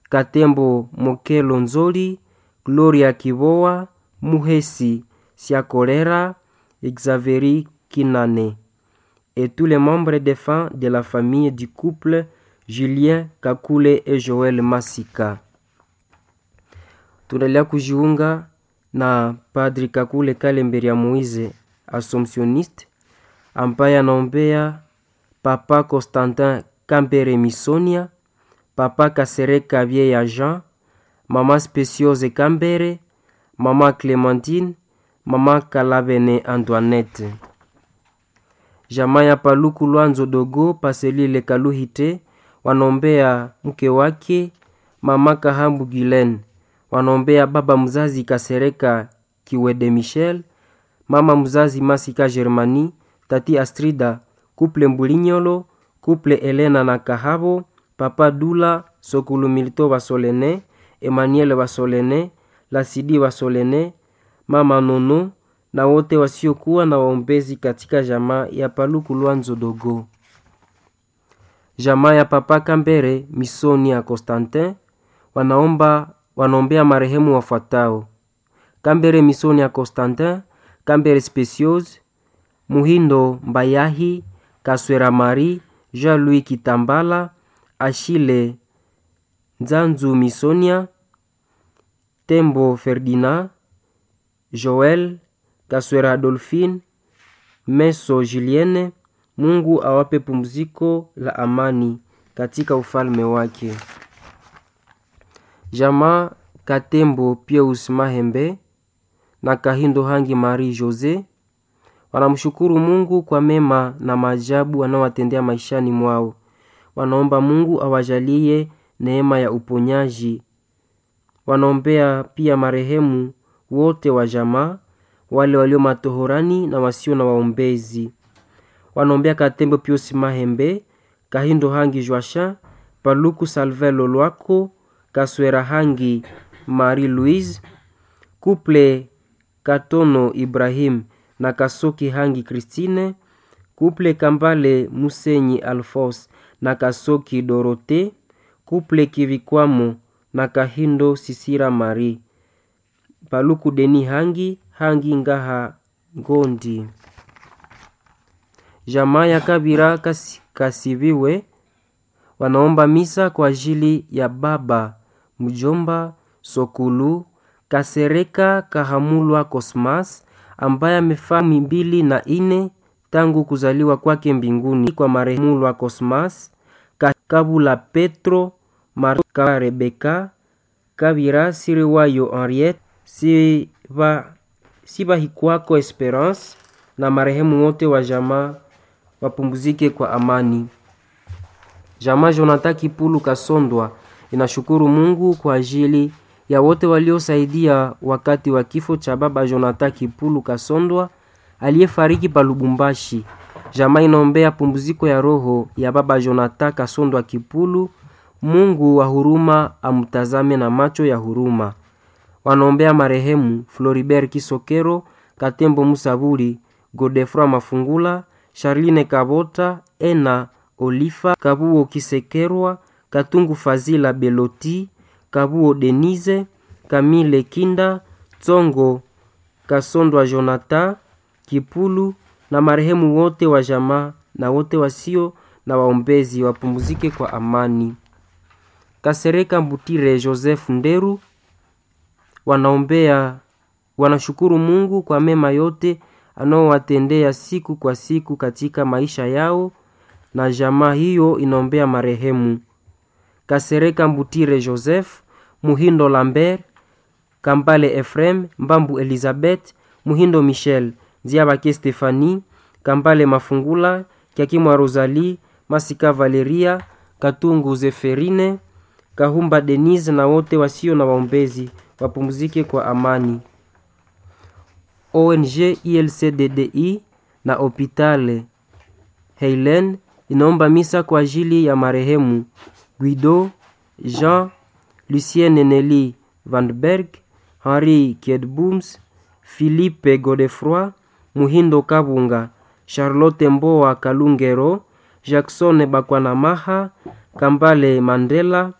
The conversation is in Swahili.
Katembo Mokelo Nzoli, Gloria Kiboa, Muhesi Siakolera, Xavieri Kinane et tous les membres défunts de la famille du couple Julien Kakule et Joel Masika. Tunaendelea kujiunga na Padri Kakule Kalemberia Moise Assumptioniste ambaye anaombea Papa Constantin Kambere Misonia, Papa Kasereka Vieya Jean, Mama Speciose Kambere, Mama Clementine, Mama Kalabene Antoinette. Jamaa ya Paluku Lwanzo Dogo Paselile Kaluhite wanaombea mke wake Mama Kahambu Gilen, wanaombea baba mzazi Kasereka Kiwede Michel, mama mzazi Masika Germani, tati Astrida, kuple Mbulinyolo, kuple Elena na Kahabo, papa Dula, Sokulu Milito Basolene, Emmanuel Basolene, Lasidi Basolene, mama Nono na wote wasiokuwa na waombezi katika jamaa ya Paluku Lwanzo Dogo. Jamaa ya papa Kambere Misoni ya Constantin wanaomba wanaombea marehemu wafuatao: Kambere Misoni ya Constantin, Kambere Speciose, Muhindo Mbayahi, Kaswera Mari, Jean-Louis Kitambala, Ashile Nzanzu Misonia, Tembo Ferdinand, Joel Kaswera Adolphine, Meso Julienne. Mungu awape pumziko la amani katika ufalme wake. Jamaa Katembo Pius Mahembe na Kahindo Hangi Marie Jose wanamshukuru Mungu kwa mema na maajabu anaowatendea maishani mwao. Wanaomba Mungu awajalie neema ya uponyaji. Wanaombea pia marehemu wote wa jamaa, wale walio matohorani na wasio na waombezi. Wanaombea Katembo Pius Mahembe, Kahindo Hangi Joachin, Paluku Salve Lolwako, Kaswera Hangi Marie Louise, Couple Katono Ibrahim na Kasoki Hangi Christine, Couple Kambale Musenyi Alphonse na Kasoki Dorote, Couple Kivikwamo na Kahindo Sisira Marie, Paluku Deni Hangi Hangi Ngaha Ngondi. Jamaa ya Kabira kasi, Kasiviwe wanaomba misa kwa ajili ya baba mjomba Sokulu Kasereka Kahamulwa Cosmas ambaye amefaa mbili na ine tangu kuzaliwa kwake mbinguni kwa marehemu Lwa Cosmas Kabula Petro Marka Rebeka Kabira Siriwayo Henriette Siba Sibahikwako Esperance na marehemu wote wa jamaa wapumzike kwa amani. Jamaa Jonathan Kipulu Kasondwa inashukuru Mungu kwa ajili ya wote waliosaidia wakati wa kifo cha baba Jonathan Kipulu Kasondwa aliyefariki pa Lubumbashi. Jamaa inaombea pumziko ya roho ya baba Jonathan Kasondwa Kipulu. Mungu wa huruma amtazame na macho ya huruma. Wanaombea marehemu Floribert Kisokero, Katembo Musaburi, Godefroy Mafungula, Charline Kabota, Ena Olifa, Kabuo Kisekerwa, Katungu Fazila Beloti, Kabuo Denise, Kamile Kinda, Tsongo Kasondwa Jonathan Kipulu na marehemu wote wa jamaa na wote wasio na waombezi wapumzike kwa amani. Kasereka Mbutire Joseph Nderu wanaombea wanashukuru Mungu kwa mema yote anaowatendea siku kwa siku katika maisha yao, na jamaa hiyo inaombea marehemu Kasereka Mbutire Joseph, Muhindo Lambert, Kambale Efrem, Mbambu Elizabeth, Muhindo Michel, Ziabake Stefani, Kambale Mafungula, Kiakimwa Rosalie, Masika Valeria, Katungu Zeferine, Kahumba Denise na wote wasio na waombezi wapumzike kwa amani. ONG ILCDDI na Hopitale Heilen inaomba misa kwa ajili ya marehemu Guido Jean Lucien Nelly Vanberg, Henri Kiedbooms, Philippe Godefroy, Muhindo Kabunga, Charlotte Mboa Kalungero, Jackson Bakwanamaha, Kambale Mandela,